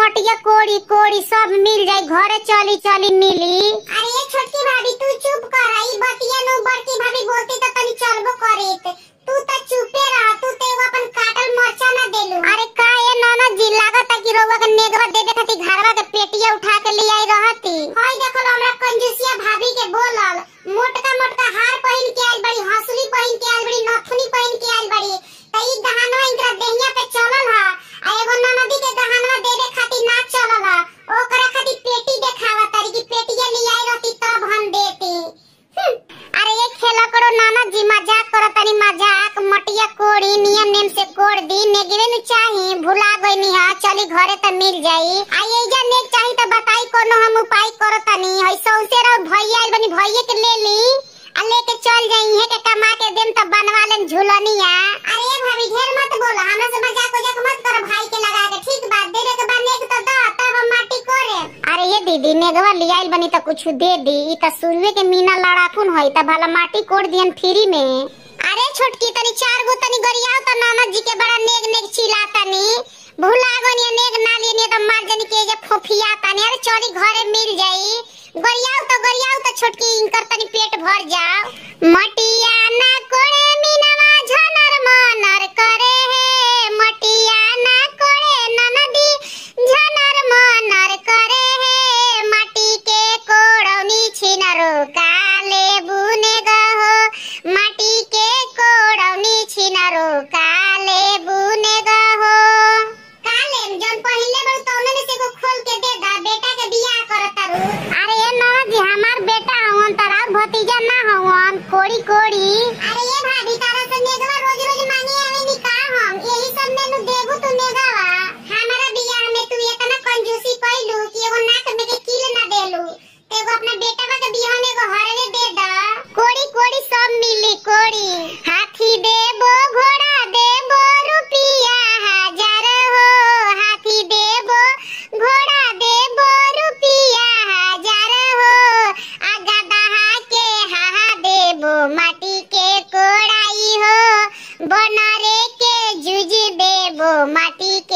मटिया कोड़ी कोड़ी सब मिल जाई घरे चली चली मिली अरे ये छोटकी भाभी तू चुप कर ई बतिया नु बड़की भाभी बोलती तो तनी चलबो करेत तू त चुपे रह तू ते एगो अपन काटल मरचा ना देलू अरे का ये नाना जी लागत कि रोवा के नेगवा देवे खातिर घरवा के पेटिया उठा के ले आई रहती हई देखो हमरा कंजूसिया भाभी के बोलल मोटका मोटका हार पहिन के आइल बड़ी हंसुली पहिन के आइल बड़ी नथुनी पहिन के आइल बड़ी त ई गहनवा इनकरा देहिया पे चलल हा आ एगो ननदी के गहनवा देवे खातिर ना चलल हा ओकरा खातिर पेटी देखावा तारी की पेटिया ले आई रहती तब हम देती हम्म, अरे ये खेला करो नाना जी मजाक करो तनी मजाक मटिया कोड़ी नियम नेम से कोड़ दी नेगवे नु चाही भुला गई हा चली घरे त मिल जाई आ ये जा नेग चाही त बताई कोनो हम उपाय करो तनी हई सौसे रहो भैया आइल बनी भैया के ले ली आ लेके चल जाई है के कमा के देम त बनवा लेम झुलनिया अरे भाभी ढेर मत बोला हमरा से मजाक उजाक मत कर भाई के लगा के ठीक बात देवे के बाद नेक तो दा तब हम माटी करे अरे ये दीदी नेगवा लियाइल बनी त कुछ दे दी ई त सुरवे के मीना लड़ाकुन होई त भला माटी कोड़ दियन फ्री में अरे छोटकी तनी चार गो तनी गरियाओ त नाना जी के बड़ा नेग नेग चिल्ला तनी भुला गनी नेग ना लिए त मार जनी के जे फोफिया तनी अरे चली घरे मिल जाई गरियाओ त गरियाओ त छोटकी इनकर तनी पेट भर जाओ मटिया ना कोड़े मीनवा झनर मनर करे हे मटिया ना कोड़े ननदी झनर मनर करे हे माटी के कोड़ौनी छिनरो काले बुने गहो माटी के कोड़ौनी छिनरो काले बुने गहो काले जन पहिले बड़ तौने से एगो खोल के दे दा बेटा के बियाह करत तारू अरे ये नौना जी हमार बेटा हवन तारा भतीजा ना हवन कोड़ी कोड़ी अरे ये भाभी तारा से नेगवा रोज रोज मांगे आवे नी का हम यही सब में नु देबू तू नेगवा हमारा बियाह में तू इतना कंजूसी कइलू कि एगो नाक में के कील ना देलू एगो अपना बेटा के बियाह में एगो हरवे दे दा कोड़ी कोड़ी सब मिली कोड़ी हाथी देबो घोड़ा देबो रुपिया हजार हो हाथी देबो घोड़ा देबो रुपिया हजार हो आ गदहा के हाहा देबो माटी के कोड़ाई हो बनरे के जुज देबो माटी